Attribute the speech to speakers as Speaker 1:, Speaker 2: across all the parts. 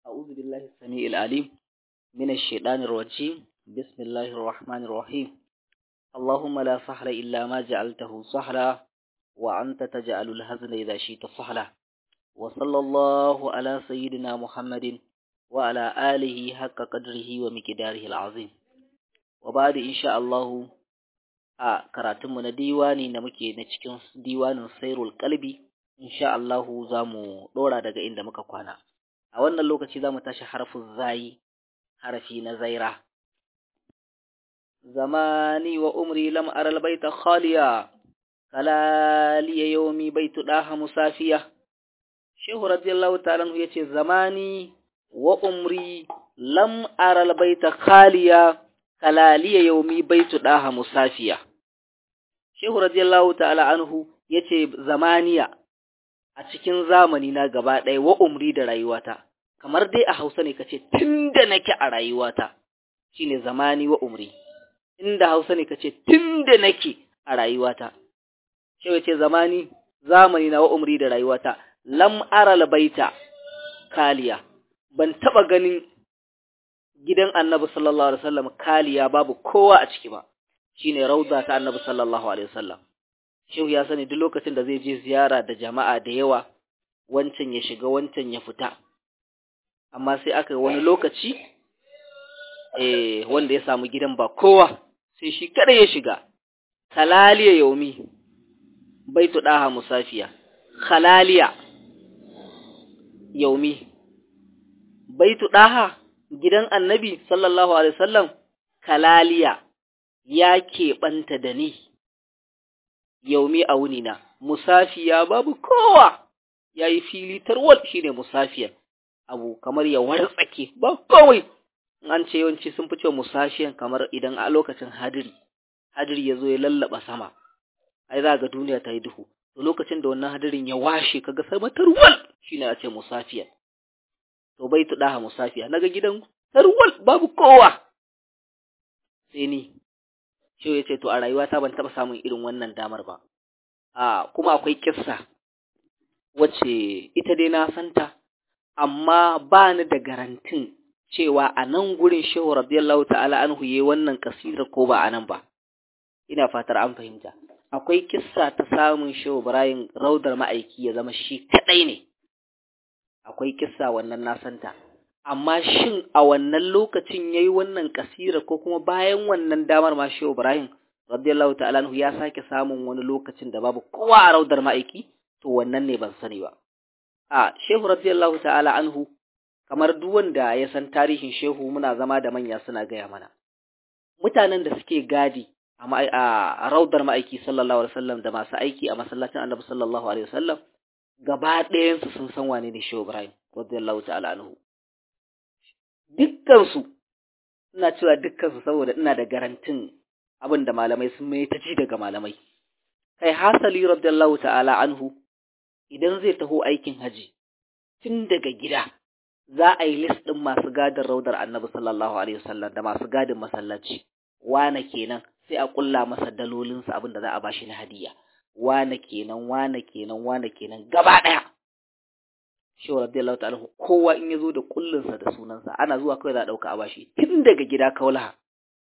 Speaker 1: أعوذ بالله السميع العليم من الشيطان الرجيم بسم الله الرحمن الرحيم اللهم لا سهل إلا ما جعلته سهلا وأنت تجعل الهزن إذا شئت سهلا وصلى الله على سيدنا محمد وعلى آله حق قدره ومقداره العظيم وبعد إن شاء الله a karatunmu na diwani da muke na cikin diwanin sairul kalbi insha Allah za mu ɗora daga inda muka kwana a wannan lokaci za mu tashi harfin zayi harafi na zaira zamani wa umri lam aral baita khaliya kalaliya yawmi baitu daha musafiya shehu radiyallahu ta'ala yace zamani wa umri lam aral baita khaliya kalaliya yawmi baitu daha musafiya Shehu radiyallahu ta'ala anhu yace zamaniya a cikin zamani na gaba ɗaya wa umri da rayuwata kamar dai a Hausa ne kace tunda nake a rayuwata shine zamani wa umri inda Hausa ne kace tunda nake a rayuwata Shehu yace zamani zamani na wa umri da rayuwata lam aral baita kaliya ban taba ganin gidan Annabi sallallahu alaihi wasallam kaliya babu kowa a ciki ba shine rauda ta Annabi sallallahu alaihi wasallam shehu ya sani duk lokacin da zai je ziyara da jama'a da yawa wancan ya shiga wancan ya fita amma sai aka wani lokaci eh wanda ya samu gidan ba kowa sai shi kada ya shiga kalaliya yaumi baitu daha musafiya khalaliya yaumi baitu daha gidan annabi sallallahu alaihi wasallam kalaliya ya keɓanta da ni, yaumi a wunina, musafiya babu kowa, ya yi fili tarwal shi ne musafiyan, abu kamar ya wartsake ba kawai, an ce yawanci sun fi cewa musafiyan kamar idan a lokacin hadiri, hadiri ya zo ya lallaba sama, ai za ga duniya ta yi duhu, to lokacin da wannan hadirin ya washe kaga sama tarwal shi ne a ce musafiyan. To bai tuɗa musafiya, naga gidan tarwal babu kowa. Sai ni, shi ya ce to a rayuwata ban taɓa samun irin wannan damar ba a kuma akwai kissa wacce ita dai na santa amma ba ni da garantin cewa a nan gurin shehu radiyallahu ta'ala an huye wannan kasira ko ba a nan ba ina fatar an fahimta akwai kissa ta samun shehu Ibrahim raudar ma'aiki ya zama shi kadai ne akwai kissa wannan na santa amma shin a wannan lokacin yayi wannan kasira ko kuma bayan wannan damar ma Shehu Ibrahim radiyallahu ta'ala anhu ya sake samun wani lokacin da babu kowa a raudar ma'aiki to wannan ne ban sani ba a Shehu radiyallahu ta'ala anhu kamar duk wanda ya san tarihin Shehu muna zama da manya suna gaya mana mutanen da suke gadi a raudar ma'aiki sallallahu alaihi wasallam da masu aiki a masallacin Annabi sallallahu alaihi wasallam gaba ɗayan su sun san wane ne Shehu Ibrahim radiyallahu ta'ala anhu dukkansu ina cewa dukkansu saboda ina da garantin abin da malamai sun mai ta ji daga malamai kai hasali radiyallahu ta'ala anhu idan zai taho aikin haji tun daga gida za a yi list ɗin masu gadin raudar annabi sallallahu alaihi wasallam da masu gadin masallaci wane kenan sai a kulla masa dalolinsa abin da za a bashi na hadiya wane kenan wane kenan wane kenan gaba ɗaya shi wa radiyallahu ta'ala kowa in yazo da kullinsa da sunansa ana zuwa kawai za a dauka a bashi tun daga gida kaulaha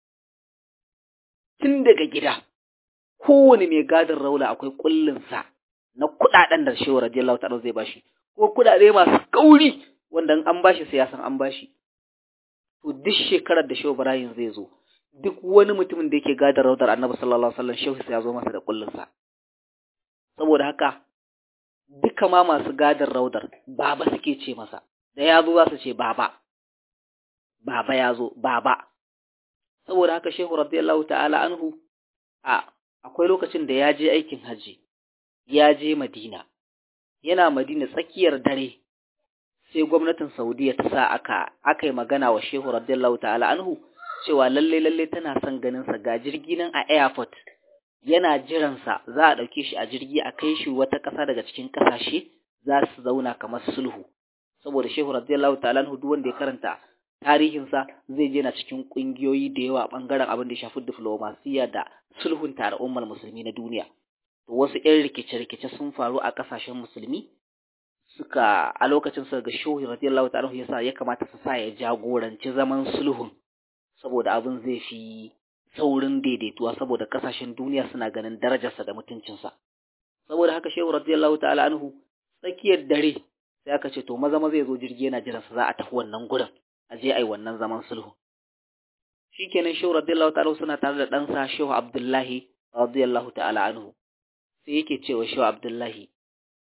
Speaker 1: tun daga gida kowane mai gadin raula akwai kullinsa na kudaden da shi wa radiyallahu ta'ala zai bashi ko kudade masu kauri wanda an bashi sai ya san an bashi to duk shekarar da Shehu Ibrahim zai zo duk wani mutumin da yake gadin raudar Annabi sallallahu alaihi wasallam Shehu sai ya zo masa da kullinsa saboda haka duka ma masu gadin raudar baba suke ce masa da ya zo za su ce baba baba ya zo baba saboda haka shehu radiyallahu ta'ala anhu a akwai lokacin da ya je aikin haji ya je madina yana madina tsakiyar dare sai gwamnatin saudiya ta sa aka aka yi magana wa shehu radiyallahu ta'ala anhu cewa lalle lalle tana son ganin sa ga jirgi nan a airport yana jiransa za a ɗauke shi a jirgi a kai shi wata ƙasa daga cikin ƙasashe za su zauna kamar sulhu saboda shehu radiyallahu ta'ala duk wanda ya karanta tarihinsa zai je na cikin ƙungiyoyi da yawa ɓangaren abin da ya shafi diflomasiya da sulhun tare ummar musulmi na duniya to wasu ƴan rikice-rikice sun faru a ƙasashen musulmi suka a lokacin suka ga shehu radiyallahu ta'ala yasa ya kamata su sa ya jagoranci zaman sulhun saboda abin zai fi saurin daidaituwa saboda kasashen duniya suna ganin darajarsa da mutuncinsa saboda haka shehu radiyallahu ta'ala anhu tsakiyar dare sai aka ce to maza maza ya zo jirgi yana jiran sa za a tafi wannan gurin a je ai wannan zaman sulhu shikenan shehu radiyallahu ta'ala suna tare da ɗansa shehu abdullahi radiyallahu ta'ala anhu sai yake cewa shehu abdullahi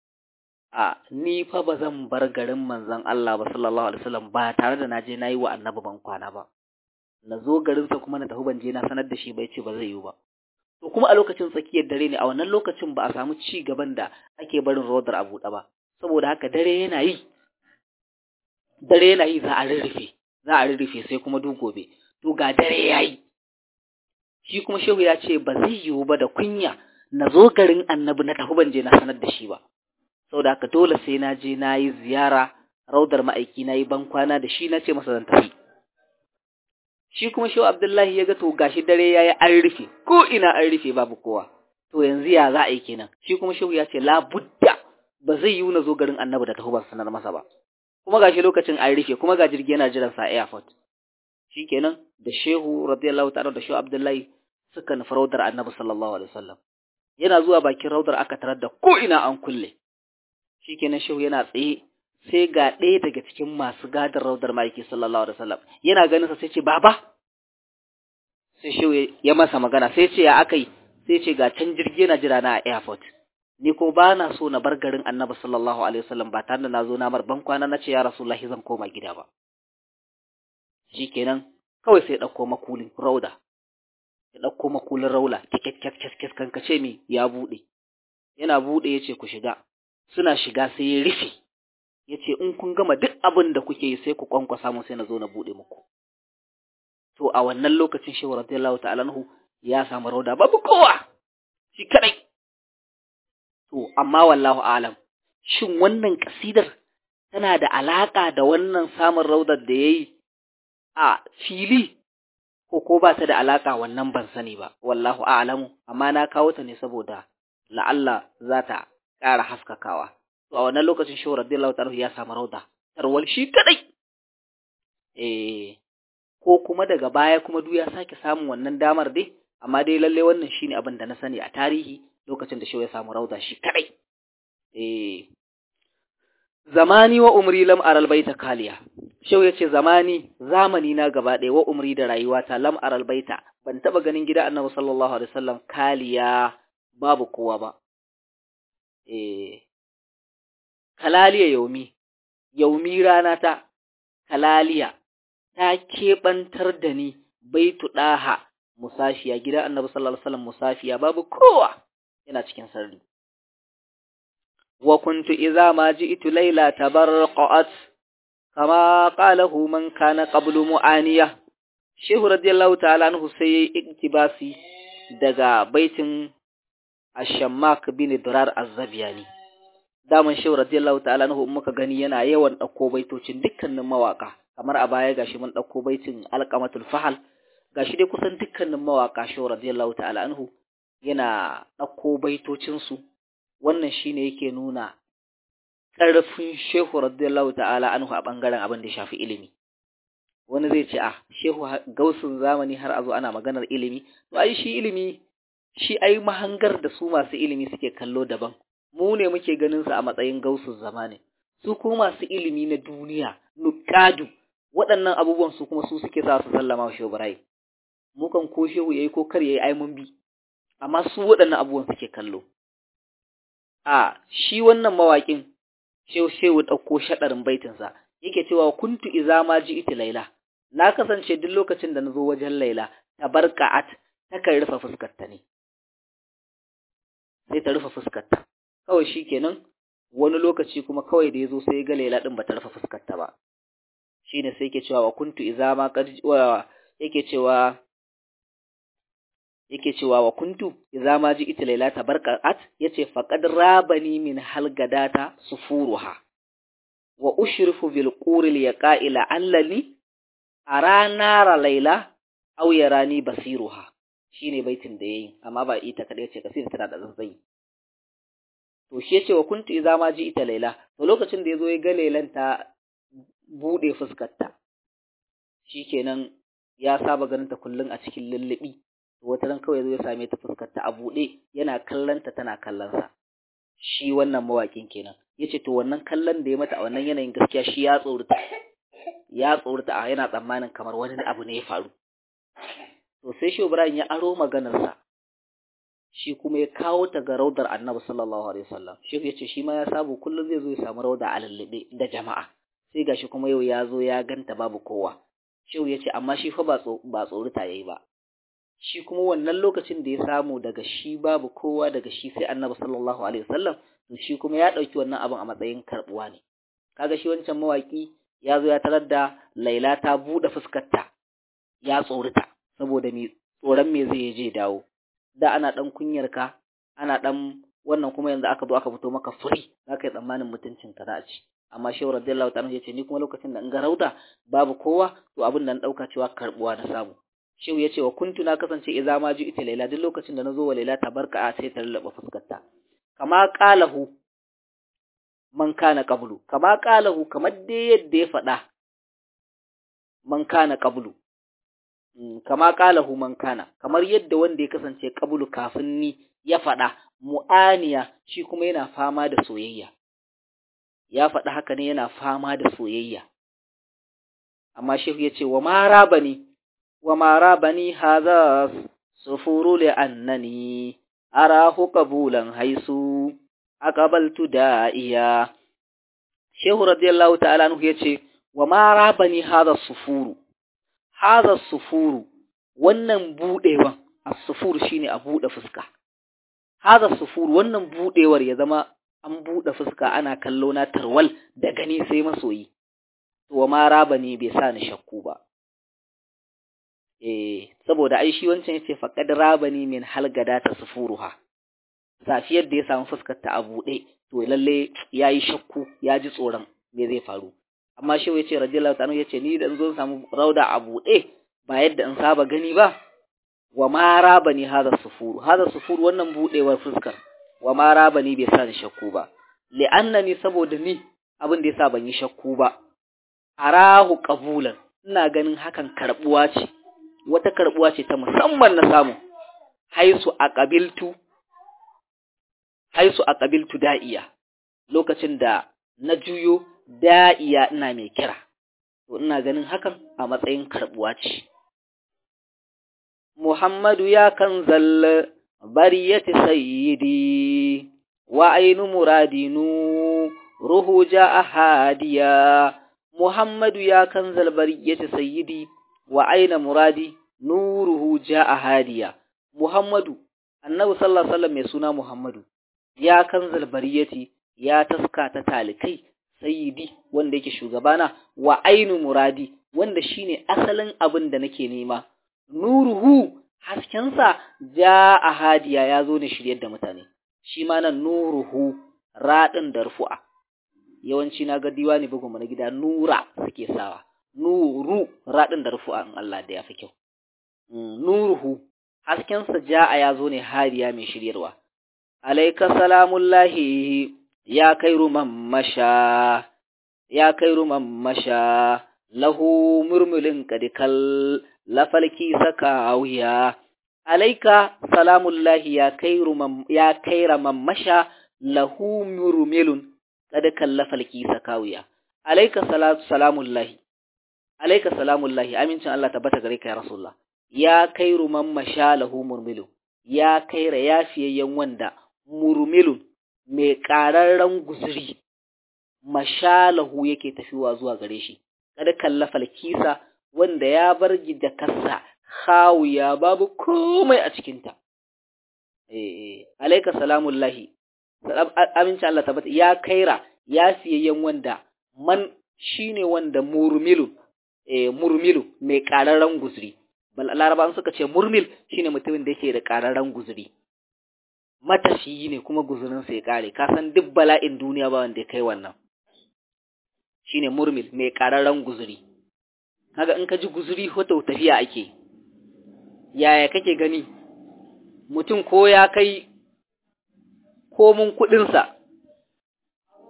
Speaker 1: a ni fa ba zan bar garin manzon Allah ba sallallahu alaihi wasallam ba tare da na je na yi wa annabi ban kwana ba na zo garinsa kuma na tafi ban je na sanar da shi bai ce ba zai yiwu ba to kuma a lokacin tsakiyar dare ne a wannan lokacin ba a samu ci gaban da ake barin rodar a buɗe ba saboda haka dare yana yi dare yana yi za a rurrufe za a rurrufe sai kuma duk gobe to ga dare ya yi shi kuma shehu ya ce ba zai yiwu ba da kunya na zo garin annabi na tafi ban je na sanar da shi ba saboda haka dole sai na je na yi ziyara raudar ma'aiki na yi ban kwana da shi na ce masa zan tafi shi kuma shehu abdullahi ya ga to gashi dare ya yi an rufe ko ina an rufe babu kowa to yanzu ya za a yi kenan shi kuma shehu ya ce la budda ba zai yiwu na zo garin annabi da tafi ban sanar masa ba kuma gashi lokacin an rufe kuma ga jirgi yana jiran sa airport shikenan da shehu radiyallahu ta'ala da shehu abdullahi suka nufi raudar annabi sallallahu alaihi wasallam yana zuwa bakin raudar aka tarar da ko ina an kulle shikenan shehu yana tsaye sai ga ɗaya daga cikin masu gadar raudar ma'aiki sallallahu alaihi wasallam yana ganin sa sai ce baba sai shehu ya masa magana sai ce ya akai sai ce ga can jirgi yana jira na a airport ni ko ba na so na bar garin annabi sallallahu alaihi wasallam ba tare da na zo na mar ban kwana na ce ya rasulullahi zan koma gida ba shikenan kawai sai ya ɗauko makulin rauda ya ɗauko makulin raula kyakkyakkyakkyakkyak kankace mi ya buɗe yana buɗe ya ce ku shiga suna shiga sai ya rufe ya ce in kun gama duk abin da kuke yi sai ku kwankwasa mu sai na zo na buɗe muku to a wannan lokacin shehu radiyallahu ta'ala anhu ya samu rauda babu kowa shi kadai to amma wallahu alam shin wannan kasidar tana da alaka da wannan samun raudar da yayi a fili ko ko ba ta da alaka wannan ban sani ba wallahu a'lamu amma na kawo ta ne saboda la'alla za ta ƙara haskakawa to a wannan lokacin shehu radiyallahu ta'ala ya samu rauda tarwal shi kadai eh ko kuma daga baya kuma duk ya sake samun wannan damar dai amma dai lalle wannan shine abin da na sani a tarihi lokacin da shehu ya samu rauda shi kadai eh zamani wa umri lam aral baita kaliya shehu yace zamani zamani na gaba ɗaya wa umri da rayuwata lam aral baita ban taba ganin gida annabi sallallahu alaihi wasallam kaliya babu kowa ba eh kalaliya yaumi yaumi rana ta kalaliya ta keɓantar da ni baitu ɗaha musafiya gidan annabi sallallahu alaihi wasallam musafiya babu kowa yana cikin sarri wa kuntu idza ma ji'tu layla tabarqat kama qalahu man kana qablu mu'aniya shehu radiyallahu ta'ala anhu sai yayi iktibasi daga baitin ash-shammak bin durar az-zabiyani daman shehu radiyallahu ta'ala anhu muka gani yana yawan dauko baitocin dukkanin mawaka kamar a baya gashi mun dauko baitin alqamatul fahal gashi dai kusan dukkanin mawaka shehu radiyallahu ta'ala anhu yana dauko baitocin su wannan shine yake nuna ƙarfin shehu radiyallahu ta'ala anhu a bangaren abin da ya shafi ilimi wani zai ce ah shehu gausun zamani har a zo ana maganar ilimi to ai shi ilimi shi ai mahangar da su masu ilimi suke kallo daban mu ne muke ganin su a matsayin gausun zamani su kuma masu ilimi na duniya nukadu waɗannan abubuwan su kuma su suke sa su sallama wa shehu Ibrahim mu kan ko shehu yayi ko kar yayi ai mun bi amma su waɗannan abubuwan suke kallo a shi wannan mawaƙin shehu shehu ɗauko shaɗarin baitinsa yake cewa kuntu iza ma ji iti laila na kasance duk lokacin da na zo wajen laila tabarka'at takan rufe fuskarta ne sai ta rufe fuskarta kawai shi kenan wani lokaci kuma kawai da ya zo sai ga laila ɗin ba ta rufe fuskarta ba shi ne sai yake cewa wa kuntu iza ma yake cewa yake cewa wa kuntu idza ma ji ita laila tabarqat yace faqad rabani min halgadata sufuruha wa ushrifu bil quril yaqa'ila allani ara nara laila aw yarani basiruha shine baitin da yayi amma ba ita kadai yace kasir tana da zanzai to shi yace wa kuntu idza ma ji ita laila to lokacin da yazo ya ga lailan ta bude fuskarta shikenan ya saba ganin ta kullun a cikin lullubi wata ran kawai yazo ya same ta fuskarta a bude yana kallanta tana kallon sa shi wannan mawakin kenan yace to wannan kallon da ya mata a wannan yanayin gaskiya shi ya tsorata ya tsorata a yana tsammanin kamar wani abu ne ya faru to sai shi Ibrahim ya aro maganarsa shi kuma ya kawo ta ga raudar Annabi sallallahu alaihi wasallam shi yace shi ma ya sabu kullum zai zo ya samu rauda a lallabe da jama'a sai gashi kuma yau ya zo ya ganta babu kowa shi yace amma shi fa ba ba tsorata yayi ba shi kuma wannan lokacin da ya samu daga shi babu kowa daga shi sai Annabi sallallahu alaihi wasallam to shi kuma ya dauki wannan abin a matsayin karbuwa ne kaga shi wancan mawaki ya zo ya tarar da Laila ta bude fuskarta ya tsorata saboda me tsoron me zai je dawo da ana dan kunyar ka ana dan wannan kuma yanzu aka zo aka fito maka furi zaka yi tsammanin mutuncin ka za a ci amma shehu radiyallahu ta'ala yace ni kuma lokacin da in ga rauda babu kowa to abin da na dauka cewa karbuwa na samu shehu yace wa kuntu na kasance idza ma ji ita laila duk lokacin da nazo wa laila tabarka a sai ta lallaba fuskarta kama qalahu man kana qablu kama qalahu kamar dai yadda ya faɗa man kana qablu kama qalahu man kana kamar yadda wanda ya kasance qablu kafin ni ya faɗa mu'aniya shi kuma yana fama da soyayya ya faɗa haka ne yana fama da soyayya amma shehu ya ce wa mara bani wa mara bani haza sufuru li annani arahu qabulan haisu aqabaltu da'iya shehu radiyallahu ta'ala anhu yace wa mara bani haza sufuru haza sufuru wannan budewan as-sufuru shine a bude fuska haza sufuru wannan budewar ya zama an buɗe fuska ana kallo na tarwal da gani sai masoyi to ma raba ne bai sa ni shakku ba eh saboda ai shi wancan yace faqad rabani min halgada ta sufuruha safiyar da ya samu fuskar ta a buɗe to lalle yayi shakku ya ji tsoron me zai faru amma shi yace radiyallahu ta'ala yace ni da zo samu rauda a buɗe ba yadda in saba gani ba wa ma rabani hada sufuru hada sufuru wannan buɗewar fuskar wa ma raba ni bai sa ni shakku ba li'annani saboda ni abin da yasa ban yi shakku ba arahu qabulan ina ganin hakan karbuwa ce wata karbuwa ce ta musamman na samu haisu aqabiltu haisu aqabiltu da'iya lokacin da na juyo da'iya ina mai kira to ina ganin hakan a matsayin karbuwa ce Muhammadu ya kan zalla bariyati sayyidi wa ainu muradinu ruhu ja'a hadiya Muhammadu ya kanzal bariyati sayyidi wa aina muradi nuruhu ja'a hadiya Muhammadu Annabi sallallahu alaihi wasallam mai suna Muhammadu ya kanzal bariyati ya taska ta talikai sayyidi wanda yake shugabana wa ainu muradi wanda shine asalin abin da nake nema nuruhu haskensa ja a hadiya ya zo ne shiryar da mutane shi ma nan nuruhu raɗin da rufu'a yawanci na ga diwani bugun na gida nura suke sawa nuru raɗin da rufu'a in Allah da ya fi kyau nuruhu haskensa ja a ya zo ne hadiya mai shiryarwa alaika salamullahi ya kai ruman masha ya kai ruman masha lahu murmulin kadikal lafalki saka wuya alaika salamullahi ya kairu ya kaira mammasha lahu murmilun kada kallafalki saka wuya alaika salatu salamullahi alaika salamullahi amincin Allah tabbata gare ka ya rasulullah ya kairu mammasha lahu murmilun ya kaira yafiyayyen wanda murmilun mai ƙararren guzuri mashalahu yake tafiwa zuwa gare shi kada kallafal kisa wanda ya bar da kasa khawiya babu komai a cikinta eh alayka salamullahi aminci Allah tabbata ya kaira ya siyayyen wanda man shine wanda murmilu eh murmilu mai ƙararren guzuri bal larabawan suka ce murmil shine mutumin da yake da ƙararren guzuri matashi ne kuma guzurin sai kare ka san duk bala'in duniya ba wanda ya kai wannan shine murmil mai ƙararren guzuri kaga in ka ji guzuri hoto tafiya ake yaya kake gani mutum ko ya kai komun kuɗinsa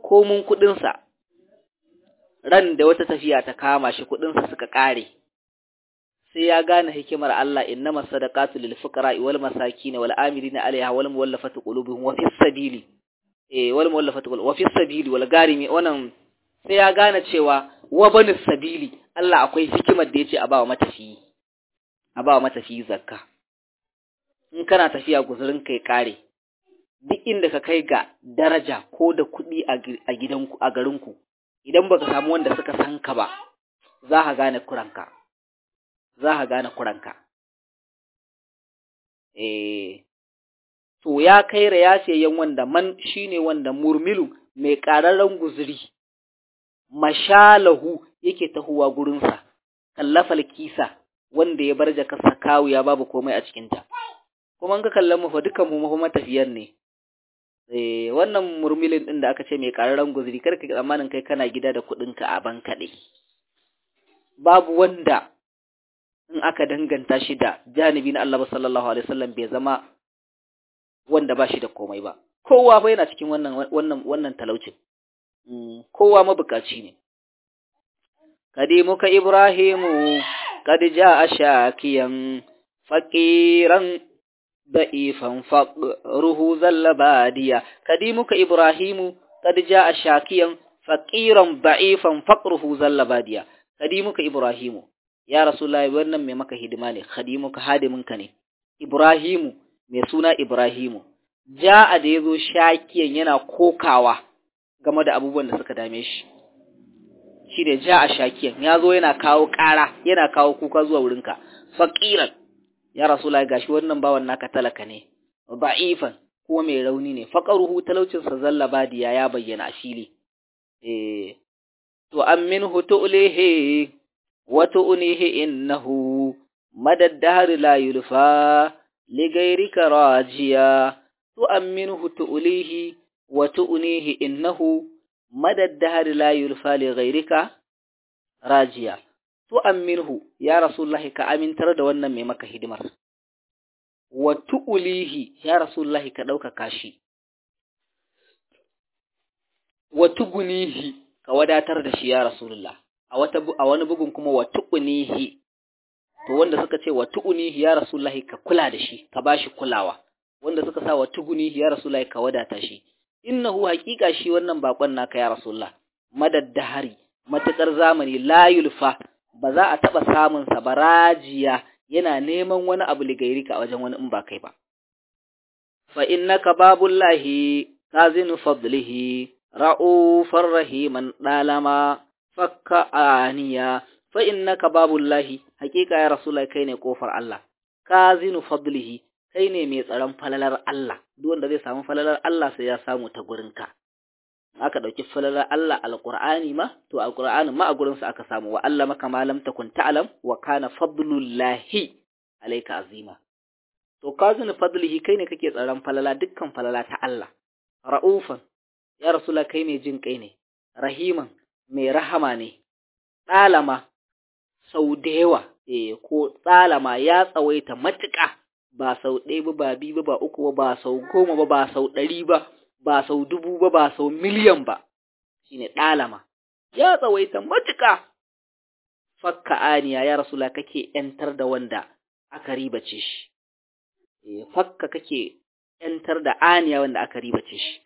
Speaker 1: komun kuɗinsa ran da wata tafiya ta kama shi kuɗinsa suka ƙare sai ya gane hikimar Allah innama sadaqatu lil fuqara wal masakin wal amilina alaiha wal muwallafati qulubuhum wa fis sabili eh wal muwallafati wa fis sabili wal garimi wannan sai ya gane cewa wa banis sabili Allah akwai hikimar da yace a bawa matafiyi a bawa matafiyi zakka in kana tafiya guzurin kai kare duk inda ka kai ga daraja ko da kuɗi a gidanku a garinku idan baka samu wanda suka san ka ba za ka gane kuranka za ka gane kuranka eh to ya kai rayasiyayyen wanda man shine wanda murmilu mai ƙararren guzuri mashalahu yake tahowa gurinsa kallafal kisa wanda ya bar jakarsa kawu ya babu komai a cikinta kuma an ka kallon mu fa dukan mu mafi matafiyar ne eh wannan murmilin din da aka ce mai ƙararren guzuri kar ka tsammanin kai kana gida da kuɗinka a ban kaɗai babu wanda in aka danganta shi da janibi na Allah sallallahu alaihi wasallam bai zama wanda ba shi da komai ba kowa fa yana cikin wannan wannan wannan talaucin kowa mabukaci ne kadimuka ibrahimu qad jaa shakiyan faqiran da'ifan faqruhu zallabadiya kadimuka ibrahimu qad jaa shakiyan faqiran da'ifan faqruhu zallabadiya kadimuka ibrahimu ya rasulullahi wannan mai maka hidima ne khadimuka hadiminka ne ibrahimu mai suna ibrahimu ja'a da yazo shakiyan yana kokawa game da abubuwan da suka dame shi shine ja'a shakiyan yazo yana kawo ƙara yana kawo kuka zuwa wurinka faqiran ya rasulullahi gashi wannan bawan naka talaka ne da'ifan ko mai rauni ne faqaruhu talaucin sa zallabadiya ya bayyana a fili eh to amminhu tu'lihi وتؤنيه إنه مدى الدهر لا يلفى لغيرك راجيا تؤمنه تؤليه وتؤنيه إنه مدى الدهر لا يلفى لغيرك راجيا تؤمنه يا رسول الله كأمن ترد وانا ميمك هدمر وتؤليه يا رسول الله كدوك كاشي وتغنيه كوداتر دشي يا رسول الله a wata a wani bugun kuma wa tuqnihi to wanda suka ce wa tuqnihi ya rasulullahi ka kula da shi ka bashi kulawa wanda suka sa wa tuqnihi ya rasulullahi ka wadata shi innahu haqiqa shi wannan bakon naka ya rasulullah madaddahari matakar zamani la yulfa ba za a taba samun sa barajiya yana neman wani abu ligairika a wajen wani in ba kai ba fa innaka babullahi kazinu fadlihi ra'ufar rahiman dalama fakka aniya fa innaka babullahi hakika ya rasulullahi kai ne kofar Allah kazinu fadlihi kai ne mai tsaron falalar Allah duk wanda zai samu falalar Allah sai ya samu ta gurinka aka dauki falalar Allah alqur'ani ma to alqur'ani ma a gurin sa aka samu wa Allah maka ma lam takun ta'lam wa kana fadlullahi alayka azima to kazinu fadlihi kai ne kake tsaron falala dukkan falala ta Allah ra'ufan ya rasulullahi kai mai jin kai ne rahiman mai rahama ne, ɗalama sau da yawa, eh, ko ɗalama ya tsawaita matuƙa ba sau ɗaya ba, ba biyu ba, ba uku ba, ba sau goma ba, ba sau ɗari ba, ba sau dubu ba, ba sau miliyan ba, shi ne ɗalama, ya tsawaita matuƙa. Fakka aniya ya rasula kake ‘yantar da wanda aka ribace shi, eh, fakka kake ‘yantar da aniya wanda aka ribace shi.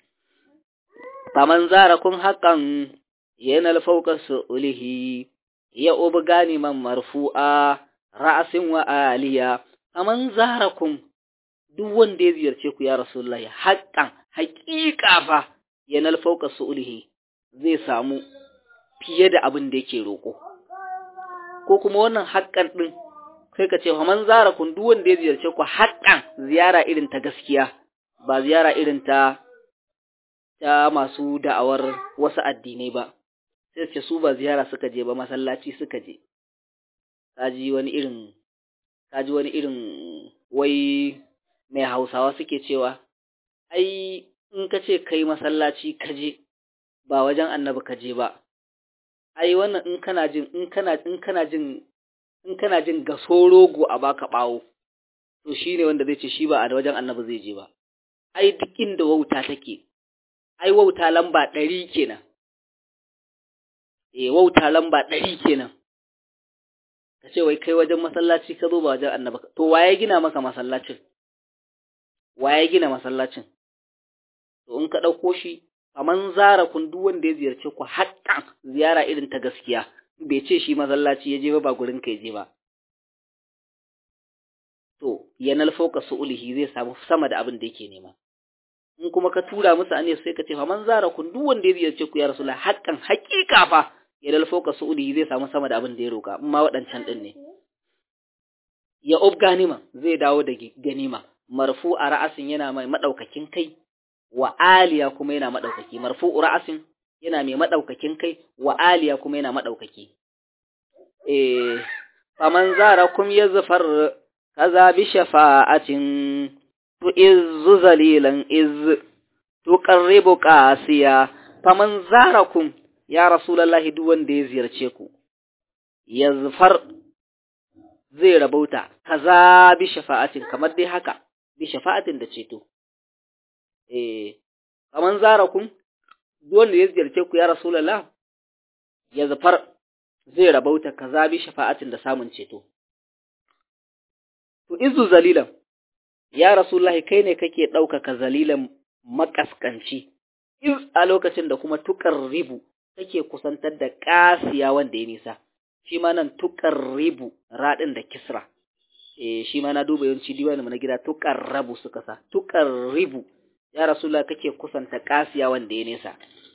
Speaker 1: Faman zara kun haƙan yanal fauka su'ulihi ya ubi gani man marfu'a ra'asin wa aliya kaman zarakum duk wanda ya ziyarce ku ya rasulullahi haƙƙan haƙiƙa fa yanal fauka su'ulihi zai samu fiye da abin da yake roƙo ko kuma wannan haƙƙan din kai ka ce kaman zarakum duk wanda ya ziyarce ku haƙƙan ziyara irin ta gaskiya ba ziyara irin ta ta masu da'awar wasu addinai ba sai ce su ba ziyara suka je ba masallaci suka je kaji wani irin kaji wani irin wai mai hausawa suke cewa ai in ka ce kai masallaci ka je ba wajen annabi ka je ba ai wannan in kana jin in kana in kana jin in kana jin gaso rogo a baka bawo to shine wanda zai ce shi ba a wajen annabi zai je ba ai duk inda wauta take ai wauta lamba ɗari kenan eh wauta lamba ɗari kenan ka ce wai kai wajen masallaci ka zo ba wajen annaba to waye gina maka masallacin waye gina masallacin to in ka ɗauko shi kaman zara kun duk wanda ya ziyarce ku haƙƙan ziyara irin ta gaskiya bai ce shi masallaci ya je ba ba gurin ka je ba to yanal fauka su'ulihi zai samu sama da abin da yake nema in kuma ka tura musu ane sai ka ce fa man zara kun duk wanda ya ziyarce ku ya rasulullah haƙƙan haƙiƙa fa yanal fauka su'ulihi zai samu sama da abin da ya roka amma waɗancan din ne ya ub ganima zai dawo da ganima marfu a ra'asin yana mai madaukakin kai wa aliya kuma yana madaukaki marfu ra'asin yana mai madaukakin kai wa aliya kuma yana madaukaki eh faman zarakum yazfar kaza bi shafa'atin tu izzu zalilan iz tuqarribu qasiya faman zarakum ya rasulullahi duk wanda ya ziyarce ku yazfar zai rabauta kaza bi shafa'atin kamar dai haka bi shafa'atin da ceto eh kaman zarakum duk wanda ya ziyarce ku ya rasulullah yazfar zai rabauta kaza bi shafa'atin da samun ceto to izu zalilan ya rasulullahi kai ne kake ɗaukaka zalilan makaskanci iz a lokacin da kuma tukar ribu take kusantar da ƙasiya wanda ya nisa shi ma nan tukar ribu raɗin da kisra eh shi ma na duba yawanci diwani na gida tukar rabu suka sa tukar ribu ya rasulullahi kake kusanta ƙasiya wanda ya nisa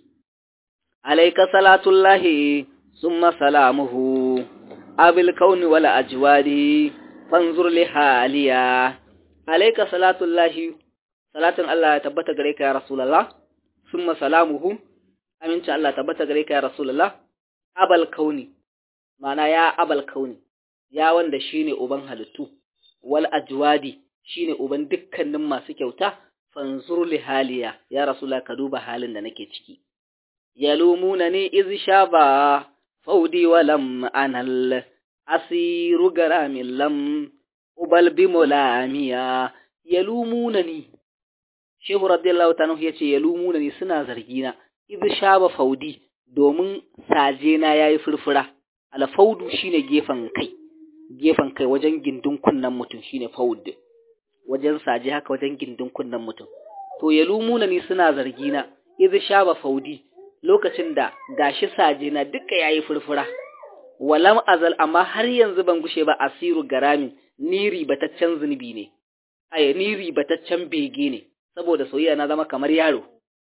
Speaker 1: alayka salatullahi summa salamuhu abil kauni wala ajwadi fanzur li haliya alayka salatullahi salatun Allah ya tabbata gare ka ya rasulullah summa salamuhu aminci Allah tabbata gare ka ya rasulullah abal kauni mana ya abal kauni ya wanda shine uban halittu wal ajwadi shine uban dukkanin masu kyauta fanzur li haliya ya rasulullah ka duba halin da nake ciki yalumunani iz shaba faudi walam anal asiru garamin lam ubal bi mulamiya yalumunani shehu radiyallahu ta'ala yace yalumunani suna zargina iz shaba faudi domin saje na yayi furfura al faudu shine gefen kai gefen kai wajen gindin kunnan mutum shine faud wajen saje haka wajen gindin kunnan mutum to yalumunani suna zargina iz shaba faudi lokacin da gashi saje na duka yayi furfura walam azal amma har yanzu ban gushe ba asiru garamin ni ribataccen zunubi ne ay ni ribataccen bege ne saboda soyayya na zama kamar yaro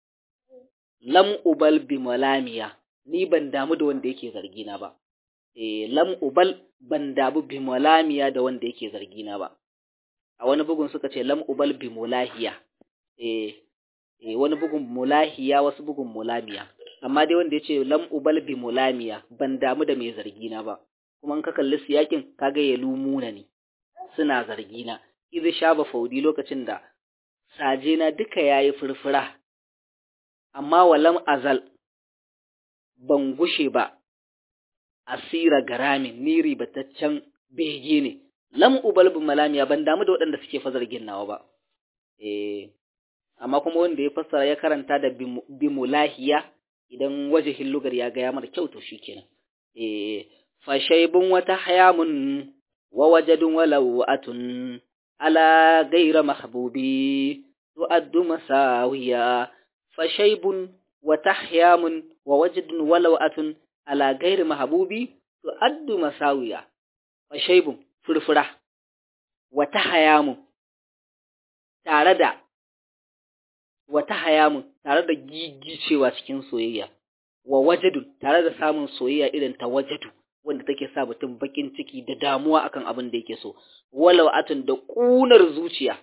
Speaker 1: lam ubal bi malamiya ni ban damu da wanda yake zargi na ba eh lam ubal ban damu bi malamiya da wanda yake zargi na ba a wani bugun suka ce lam ubal bi mulahiya eh eh wani bugun mulahiya wasu bugun mulamiya amma dai wanda ya ce lam ubal bi mulamiya ban damu da mai zargina ba kuma in ka kalli siyakin kaga ya lumuna ne suna zargina idh shaba faudi lokacin da sajena duka yayi furfura amma walam azal ban gushe ba asira garamin ni ribataccen bege ne lam ubal bi mulamiya ban damu da waɗanda suke fa zargin nawa ba eh amma kuma wanda ya fassara ya karanta da bimulahiya idan wajihin lugar ya gaya mara kyau to shikenan eh fa shaybun wa tahyamun wa wajadun wa lawatun ala ghayra mahbubi tu'addu masawiya fa shaybun wa tahyamun wa wajadun wa lawatun ala ghayri mahbubi tu'addu masawiya fa shaybun furfura wa tahyamun tare da wata hayamun tare da gigicewa cikin soyayya wa wajadun tare da samun soyayya irin ta wajadu wanda take sa mutum bakin ciki da damuwa akan abin da yake so walau atun da kunar zuciya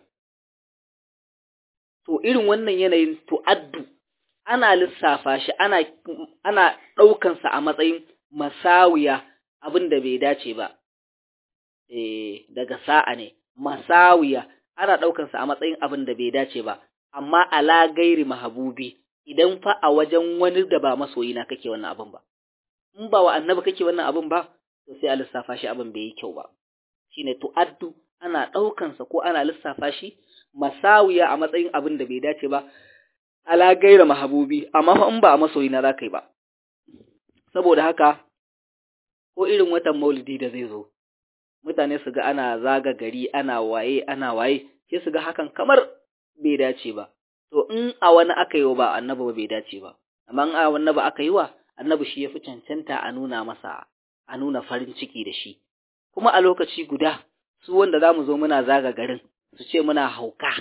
Speaker 1: to irin wannan yanayin tu'addu ana lissafa shi ana ana daukan sa a matsayin masawiya abin da bai dace ba eh daga sa'a ne masawiya ana daukan sa a matsayin abin da bai dace ba amma ala gairi mahabubi idan fa a wajen wani da ba masoyina kake wannan abin ba in ba wa annabi kake wannan abin ba to sai a lissafa shi abin bai yi kyau ba shine tu'addu ana ɗaukan sa ko ana lissafa shi masawiya a matsayin abin da bai dace ba ala gaira mahabubi amma fa in ba a masoyi na zaka yi ba saboda haka ko irin watan maulidi da zai zo mutane su ga ana zaga gari ana waye ana waye sai su ga hakan kamar bai dace ba to in a wani aka yi wa ba annabi ba bai dace ba amma in a wani ba aka yi wa annabi shi ya fi cancanta a nuna masa a nuna farin ciki da shi kuma a lokaci guda su wanda za mu zo muna zaga garin su ce muna hauka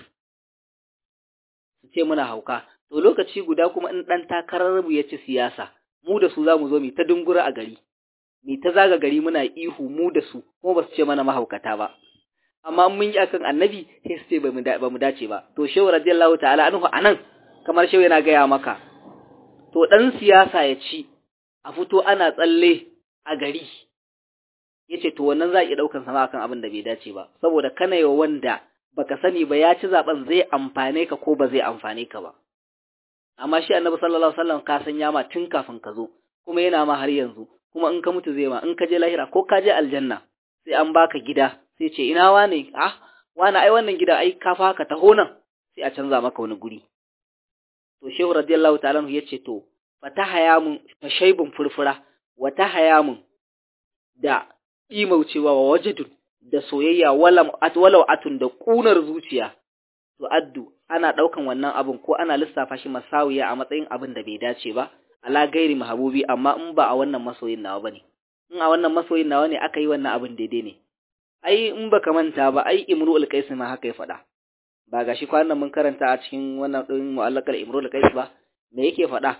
Speaker 1: su ce muna hauka to lokaci guda kuma in ɗan takarar mu ya ci siyasa mu da su za mu zo mu ta dungura a gari mu ta zaga gari muna ihu mu da su kuma ba su ce mana mahaukata ba amma mun yi akan annabi sai su ce ba mu dace ba to shehu radiyallahu ta'ala anhu anan kamar shehu yana gaya maka to dan siyasa ya ci a fito ana tsalle a gari yace to wannan za a iya daukan sama akan abin da bai dace ba saboda kana yi wanda baka sani ba ya ci zaben zai amfane ka ko ba zai amfane ka ba amma shi annabi sallallahu alaihi wasallam ka san ma tun kafin ka zo kuma yana ma har yanzu kuma in ka mutu zai ma in ka je lahira ko ka je aljanna sai an baka gida sai ce ina wane ah wani ai wannan gida ai ka fa ka taho nan sai a canza maka wani guri to shehu radiyallahu ta'ala ya ce to fatahaya mun fashaibun furfura wa tahaya mun da imaucewa wa wajadun da soyayya walam at walau atun da kunar zuciya to addu ana daukan wannan abun ko ana lissafa shi masawiya a matsayin abin da bai dace ba ala gairi mahabubi amma in ba a wannan masoyin nawa bane in a wannan masoyin nawa ne aka yi wannan abin daidai ne ai in baka manta ba ai imru'ul qais ma haka ya faɗa ba gashi kwanan mun karanta a cikin wannan din mu'allaqal imru'ul qais ba me yake faɗa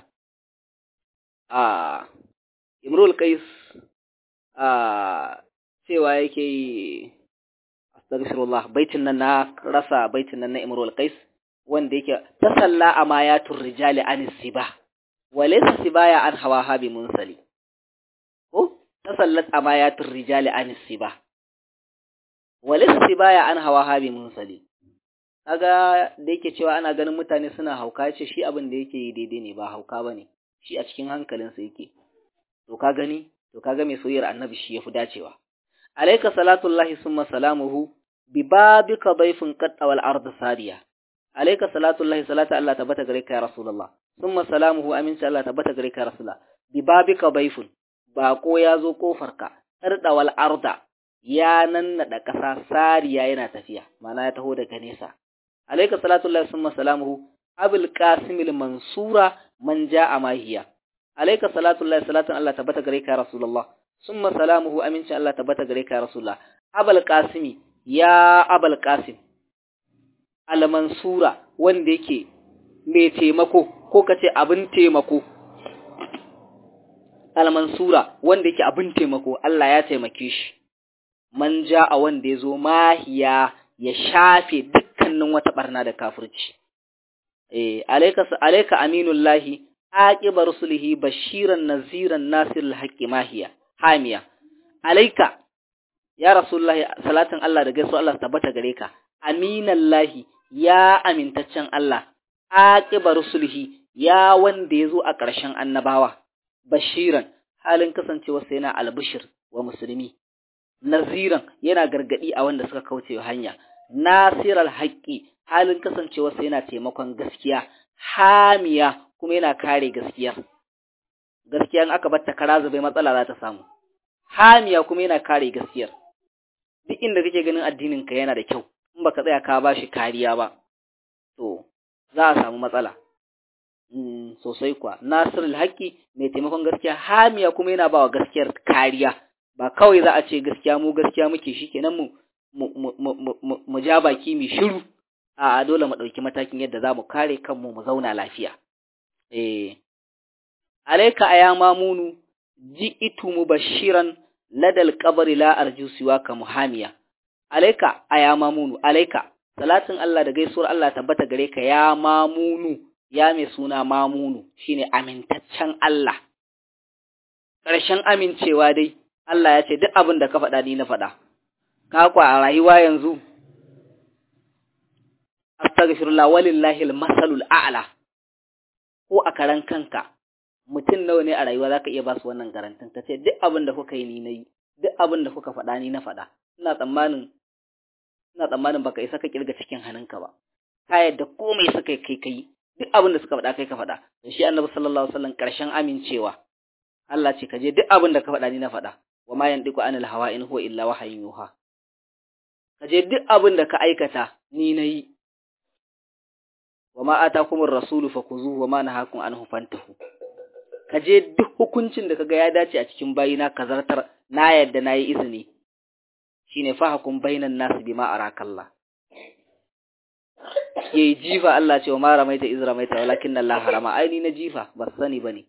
Speaker 1: a imru'ul qais a cewa yake yi astaghfirullah baitin nan na rasa baitin nan na imru'ul qais wanda yake tasalla amayatur rijali anis siba walaysa sibaya an hawaha bi munsali ko tasallat amayatur rijali anis siba walaysa sibaya an hawaha bi munsali kaga da yake cewa ana ganin mutane suna hauka ce shi abin da yake yi daidai ne ba hauka bane shi a cikin hankalinsa yake to ka gani to kaga mai soyayyar annabi shi yafi dacewa alayka salatullahi summa salamuhu bi babika dayfin qad wal ard sariya alayka salatullahi salatu Allah tabbata gare ka ya rasulullah summa salamuhu aminci Allah tabbata gare ka ya rasulullah bi babika dayfun bako ya zo kofarka arda wal arda ya nannada ƙasa sariya yana tafiya mana ya taho daga nesa alayka salatullahi summa salamuhu abul qasimil mansura man jaa mahiya alayka salatullahi salatan Allah tabbata gare ka rasulullah summa salamuhu aminci Allah tabbata gare ka rasulullah abul qasimi ya abul qasim al mansura wanda yake mai taimako ko kace abin taimako al mansura wanda yake abin taimako Allah ya taimake shi man jaa wanda yazo mahiya ya shafe dukkanin wata barna da kafirci eh alayka alayka aminullahi aqiba rusulihi bashiran naziran nasirul haqqi mahiya hamiya alayka ya rasulullahi salatin Allah da gaisuwa Allah tabbata gare ka aminallahi ya amintaccen Allah aqiba rusulihi ya wanda yazo a ƙarshen annabawa bashiran halin kasancewa sai yana albishir wa musulmi naziran yana gargadi a wanda suka kauce hanya nasiral haqqi halin kasancewa sai yana taimakon gaskiya hamiya kuma yana kare gaskiyar gaskiya in aka batta kara zube matsala za ta samu hamiya kuma yana kare gaskiyar duk inda kake ganin addinin ka yana da kyau in baka tsaya ka bashi kariya ba to za a samu matsala mm, sosai kuwa nasirul haqqi mai taimakon gaskiya hamiya kuma yana bawa gaskiyar kariya ba kawai za a ce gaskiya mu gaskiya muke shikenan mu mu ja baki mu shiru a dole mu ɗauki matakin yadda za mu kare kanmu mu zauna lafiya. Eh, alaika a ya mamunu, ji itu mu bashiran ladal kabari la arju siwa ka muhamiya. Alaika a ya mamunu, alaika, salatin Allah da gaisuwar Allah tabbata gare ka ya mamunu, ya mai suna mamunu, shine amintaccen Allah. Ƙarshen amincewa dai, Allah ya ce duk abin da ka faɗa ni na faɗa. Ka kwa a rayuwa yanzu, astaghfirullah walillahi almasalul a'la ko a karan kanka mutum nawa ne a rayuwa zaka iya ba su wannan garantin ka ce duk abin da kuka yi ni nayi duk abin da kuka faɗa ni na faɗa ina tsammanin ina tsammanin baka isa ka kirga cikin hannunka ba ka yadda komai suka kai kai duk abin da suka faɗa kai ka faɗa to shi annabi sallallahu alaihi wasallam karshen amincewa Allah ce ka je duk abin da ka faɗa ni na faɗa wa ma yandiku anil hawa in huwa illa wahayin yuha ka je duk abin da ka aikata ni nayi wa ma atakumur rasulu fakuzuhu wa ma nahakum anhu fantahu ka je duk hukuncin da kaga ya dace a cikin bayina ka zartar na yadda nayi izini shine fahakum bainan nas bima arakallah yayi jifa Allah ce wa ma ramaita iz ramaita walakin Allah harama ai ni na jifa ba sani bane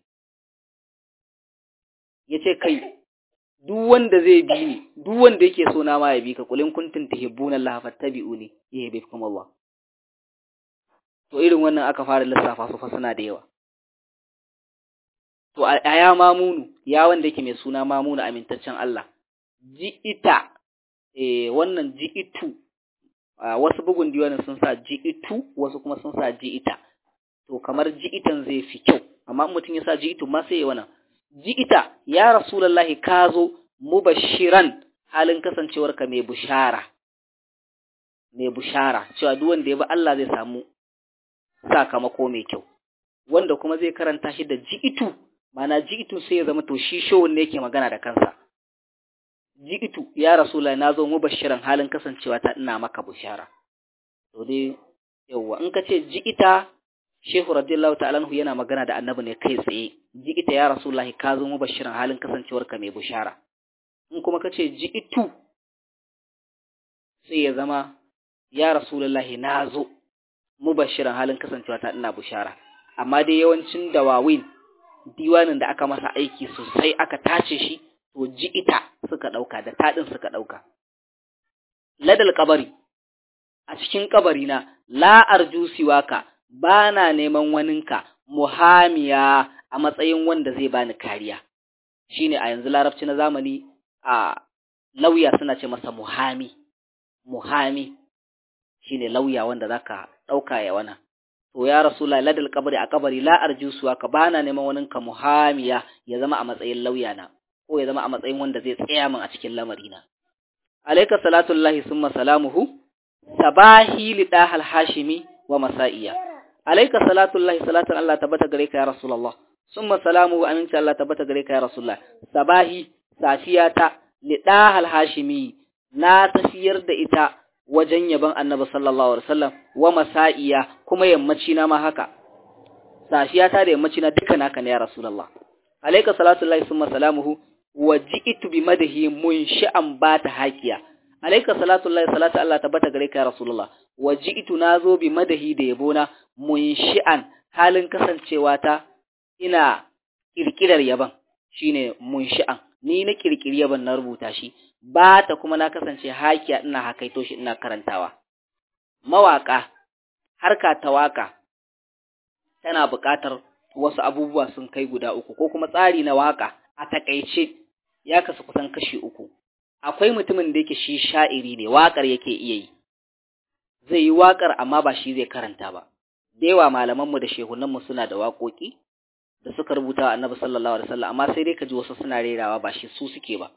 Speaker 1: yace kai duk wanda zai bi ni duk wanda yake so na ma ya bi ka kulin kuntum tuhibbuna Allah fattabi'uni yuhibbukum Allah to irin wannan aka fara lissafa su fa suna da yawa to a ya mamunu ya wanda yake mai suna mamunu amintaccen Allah ji'ita eh wannan ji'itu wasu bugun diwanin sun sa ji'itu wasu kuma sun sa ji'ita to kamar ji'itan zai fi kyau amma mutum ya sa ji'itu ma sai ya wannan ji'ita ya rasulullahi ka zo mubashiran halin kasancewarka mai bushara mai bushara cewa duk wanda ya bi Allah zai samu sakamako mai kyau wanda kuma zai karanta shi da ji'itu mana ji'itu sai ya zama to shi showun ne yake magana da kansa ji'itu ya rasulullahi na zo mubashiran halin kasancewa ta ina maka bushara to dai yawa in ka ce ji'ita shehu radiyallahu ta'ala anhu yana magana da annabi ne kai tsaye ji'ita ya rasulullahi ka zo mubashiran halin kasancewarka mai bushara in kuma ka ce ji'itu sai ya zama ya rasulullahi na zo mubashiran halin kasancewa ta ina bushara amma dai yawancin dawawin diwanin da aka masa aiki sosai aka tace shi to ji'ita suka dauka da tadin suka dauka ladal kabari a cikin kabari na la arju siwaka bana neman waninka muhamiya a matsayin wanda zai bani kariya shine a yanzu larabci na zamani a lauya suna ce masa muhami muhami shine lauya wanda zaka dauka ya wana to ya rasulullahi ladal kabari a kabari la arju siwaka bana neman waninka muhamiya ya zama a matsayin lauya na ko ya zama a matsayin wanda zai tsaya min a cikin lamarina alayka salatullahi summa salamuhu sabahi lidahal hashimi wa masa'iya alayka salatullahi salatan Allah tabbata gare ka ya rasulullah summa salamuhu aminci Allah tabbata gare ka ya rasulullah sabahi safiyata lidahal hashimi na tafiyar da ita wajen yaban annabi sallallahu alaihi wasallam wa masa'iya kuma yammaci na ma haka safiyata da yammaci na duka naka ne ya rasulullah alayka salatullahi summa salamuhu wa ji'tu bi madahi munshi'an bata hakiya alayka salatullahi salatu Allah tabbata gare ka ya rasulullah wa ji'tu nazo bi madahi da yabona munshi'an halin kasancewa ta ina kirkirar yaban shine munshi'an ni na kirkiri yaban na rubuta shi bata kuma na kasance hakiya ina hakaito shi ina karantawa mawaka harka ta waka tana buƙatar wasu abubuwa sun kai guda uku ko kuma tsari na waka a takaice ya kasu kusan kashi uku akwai mutumin da yake shi sha'iri ne waƙar yake iya yi zai yi waƙar amma ba shi zai karanta ba da yawa malamanmu da shehunanmu suna da waƙoƙi da suka rubuta wa annabi sallallahu alaihi wasallam amma sai dai ka ji wasu suna rerawa ba shi su suke ba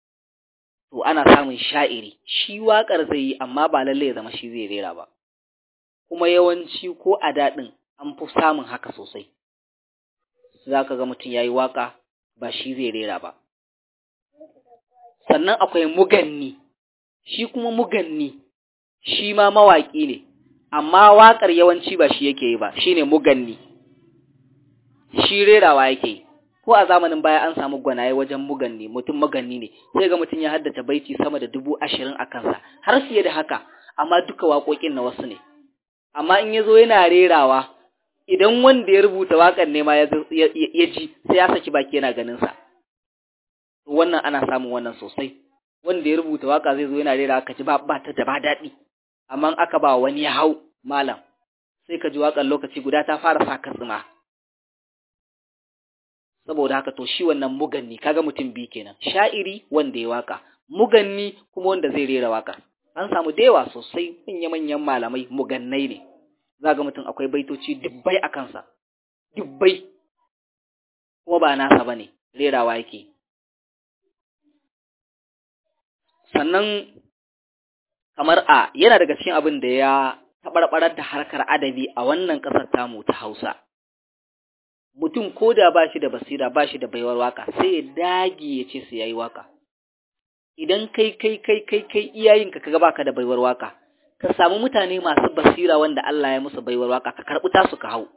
Speaker 1: to ana samun sha'iri shi waƙar zai yi amma ba lalle ya zama shi zai rera ba kuma yawanci ko a daɗin an fi samun haka sosai za ka ga mutum ya yi waƙa ba shi zai rera ba sannan akwai muganni shi kuma muganni shi ma mawaƙi ne amma waƙar yawanci ba shi yake yi ba shi ne muganni shi rerawa yake yi ko a zamanin baya an samu gwanaye wajen muganni mutum muganni ne sai ga mutum ya haddace baiti sama da dubu ashirin a kansa har fiye da haka amma duka waƙoƙin na wasu ne amma in ya zo yana rerawa idan wanda ya rubuta waƙar ne ma ya ji sai ya saki baki yana ganin sa wannan ana samun wannan sosai wanda ya rubuta waka zai zo yana rera ka ji ba ba ta da ba daɗi amma aka ba wani ya hau malam sai ka ji waƙar lokaci guda ta fara sa katsima saboda haka to shi wannan muganni kaga mutum bi kenan sha'iri wanda ya waka muganni kuma wanda zai rera waka an samu da yawa sosai manya-manyan malamai mugannai ne za ga mutum akwai baitoci dubbai a kansa dubbai kuma ba nasa ba ne rerawa yake sannan kamar a yana daga cikin abin da ya taɓarɓarar da harkar adabi a wannan ƙasar tamu ta Hausa. Mutum ko da ba shi da basira ba shi da baiwar waka sai ya dage ya ce su yayi waka. Idan kai kai kai kai kai iyayenka kaga baka da baiwar waka, ka samu mutane masu basira wanda Allah ya musu baiwar waka ka karɓi tasu ka hau.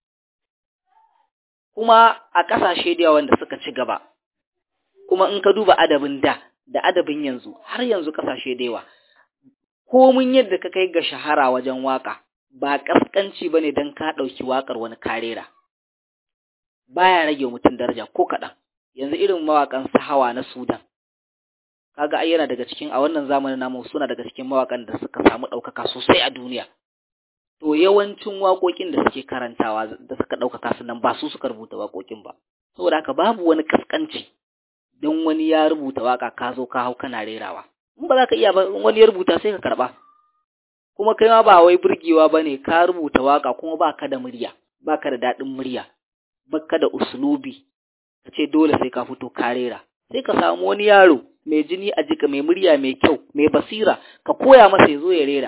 Speaker 1: Kuma a ƙasashe da yawa wanda suka ci gaba, kuma in ka duba adabin da da adabin yanzu har yanzu ƙasashe da yawa komin yadda ka kai ga shahara wajen waka ba kaskanci bane dan ka dauki wakar wani karera baya rage mutum daraja ko kadan yanzu irin mawakan sahawa na Sudan kaga ai yana daga cikin a wannan zamanin namu suna daga cikin mawakan da suka samu daukaka sosai a duniya to yawancin waƙoƙin da suke karantawa da suka daukaka su nan ba su suka rubuta waƙoƙin ba saboda haka babu wani kaskanci don wani ya rubuta waka ka zo ka hau kana rerawa in ba za ka iya ba wani ya rubuta sai ka karba kuma kai ma ba wai burgewa bane ka rubuta waka kuma baka da murya baka da dadin murya baka da uslubi kace dole sai ka fito ka rera sai ka samu wani yaro mai jini a jika mai murya mai kyau mai basira ka koya masa ya zo ya rera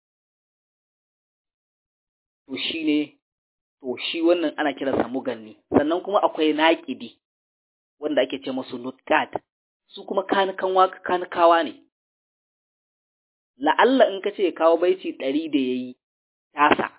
Speaker 1: to shine to shi wannan ana kiransa muganni sannan kuma akwai naƙidi wanda ake ce musu nutqat su kuma kanukan waka kanukawa ne la'alla in ka ce kawo baiti ɗari da ya yi tasa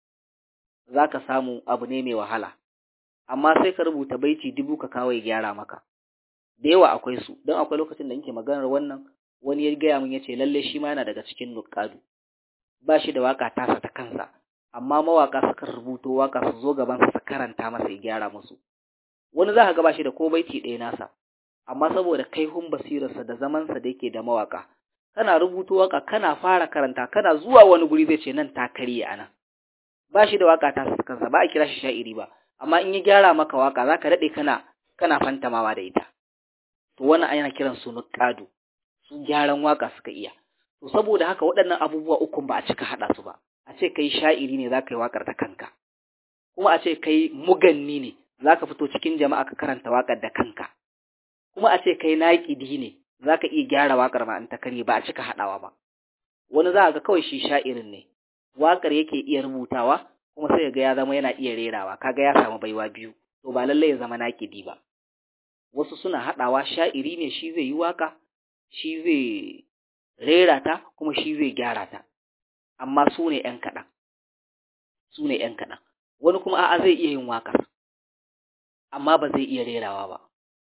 Speaker 1: za ka samu abu ne mai wahala amma sai ka rubuta baiti dubu ka kawo ya gyara maka da yawa akwai su don akwai lokacin da nke maganar wannan wani ya gaya min ya ce lalle shi ma yana daga cikin nukadu ba shi da waka tasa ta kansa amma mawaka suka rubuto waka su zo gaban su karanta masa ya gyara musu wani za ka ga ba shi da ko baiti ɗaya nasa amma saboda kaihun basirarsa da zamansa da yake da mawaka kana rubuto waka kana fara karanta kana zuwa wani guri zai ce nan ta karye anan ba shi da waka ta kansa ba a kira shi sha'iri ba amma in ya gyara maka waka zaka dade kana kana fantamawa da ita to wannan ana kiran su nuqadu su gyaran waka suka iya to saboda haka waɗannan abubuwa uku ba a cika hada su ba a ce kai sha'iri ne zaka yi wakar ta kanka kuma a ce kai muganni ne zaka fito cikin jama'a ka karanta wakar da kanka kuma a ce kai naƙidi ne za ka iya gyara waƙar ma in ta karye ba a cika haɗawa ba wani za ga kawai shi sha'irin ne waƙar yake iya rubutawa kuma sai ga ya zama yana iya rerawa kaga ya samu baiwa biyu to ba lallai ya zama naƙidi ba wasu suna haɗawa sha'iri ne shi zai yi waƙa shi zai rera ta kuma shi zai gyara ta amma su ne ‘yan kaɗan su ne ‘yan kaɗan wani kuma a'a zai iya yin waƙar amma ba zai iya rerawa ba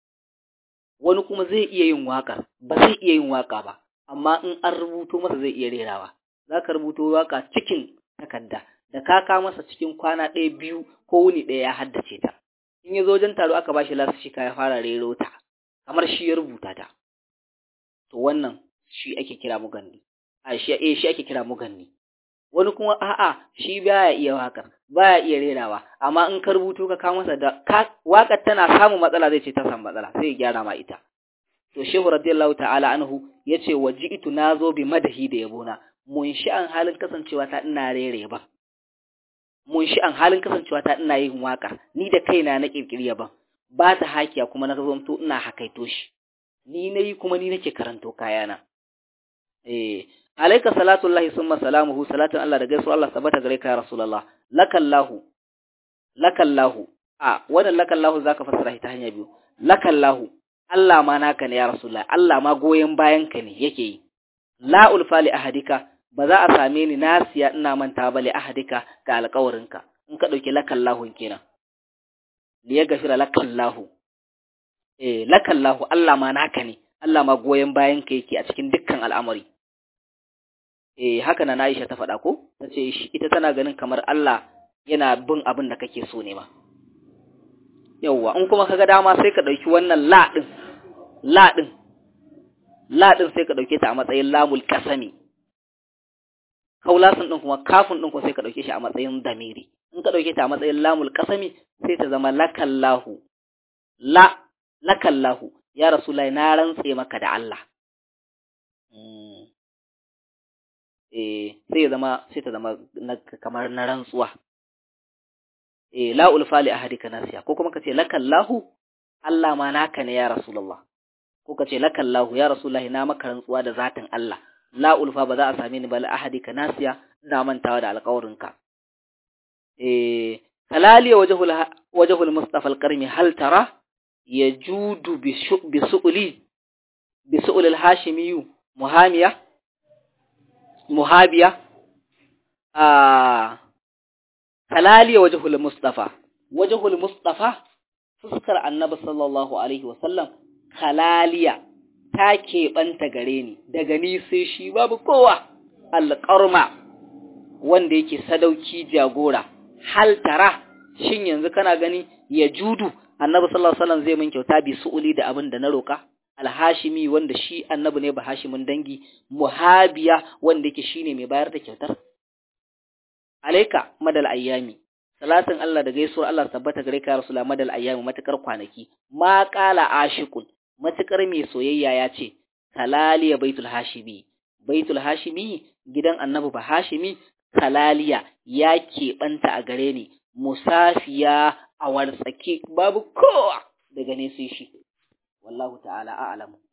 Speaker 1: wani kuma zai iya yin waƙar ba zai iya yin waƙa ba amma in an rubuto masa zai iya rerawa za ka rubuto waƙa cikin takarda da ka ka masa cikin kwana ɗaya biyu ko wuni ɗaya ya haddace ta in ya zo wajen taro aka bashi lasu shi ya fara rero ta kamar shi ya rubuta ta to wannan shi ake kira muganni a shi eh shi ake kira muganni wani kuma a'a shi baya iya waƙar baya iya rerawa amma in ka rubuto ka kawo masa da waƙar tana samun matsala zai ce ta samu matsala sai ya gyara ma ita to shehu radiyallahu ta'ala anhu yace waji'tu nazo bi madahi da yabona mun shi an halin kasancewa ta ina rere ba mun shi an halin kasancewa ta ina yin waƙa ni da kaina na kirkiri ba ba ta hakiya kuma na zamto ina hakaito shi ni nayi kuma ni nake karanto kayana eh alaika salatullahi summa salamuhu salatun Allah da gaisuwa Allah sabata gare ka ya rasulullah lakallahu lakallahu a wannan lakallahu zaka fassara ta hanya biyu lakallahu Allah ma naka ne ya rasulullah Allah ma goyen bayan ka ne yake yi la ulfa li ahadika ba za a same ni nasiya ina manta ba li ahadika ga alƙawarinka in ka dauki lakallahu kenan li ya gafira lakallahu eh lakallahu Allah ma naka ne Allah ma goyen bayan ka yake a cikin dukkan al'amari eh haka na Aisha ta faɗa ko tace ita tana ganin kamar Allah yana bin abin da kake so ne ma yawwa in kuma kaga dama sai ka dauki wannan la din la din la din sai ka dauke ta a matsayin lamul qasami kaulasin din kuma kafin din ko sai ka dauke shi a matsayin damiri in ka dauke ta a matsayin lamul qasami sai ta zama lakallahu la lakallahu ya rasulullahi na rantse maka da Allah eh sai ya zama sai ta zama kamar na rantsuwa eh la ulfa li ahadika nasiya ko kuma kace lakallahu Allah ma naka ne ya rasulullah ko kace lakallahu ya rasulullahi na maka rantsuwa da zatin Allah la ulfa ba za a same ni ba la ahadika nasiya na mantawa da alƙawarinka eh kalaliya wajhul wajhul mustafa alqarmi hal tara yajudu bi su'li bi su'l al-hashimi muhamiya muhabiya a kalaliya wajhul mustafa wajhul mustafa fuskar annabi sallallahu alaihi wasallam kalaliya ta keɓanta gare ni daga ni sai shi babu kowa alƙarma wanda yake sadauki jagora hal tara shin yanzu kana gani ya judu annabi sallallahu alaihi wasallam zai min kyauta bi su'uli da abin da na roka alhashimi wanda shi annabi ne ba hashimin dangi muhabiya wanda yake shine mai bayar da kyautar alaika madal ayyami salatin Allah da gaisuwar Allah tabbata gare ka rasulullah madal ayyami matakar kwanaki ma qala ashiqun matakar mai soyayya ya ce kalaliya baitul hashimi baitul hashimi gidan annabi ba hashimi kalaliya ya keɓanta a gare ni musafiya a wartsake babu kowa daga ne sai shi wallahu ta'ala a'lamu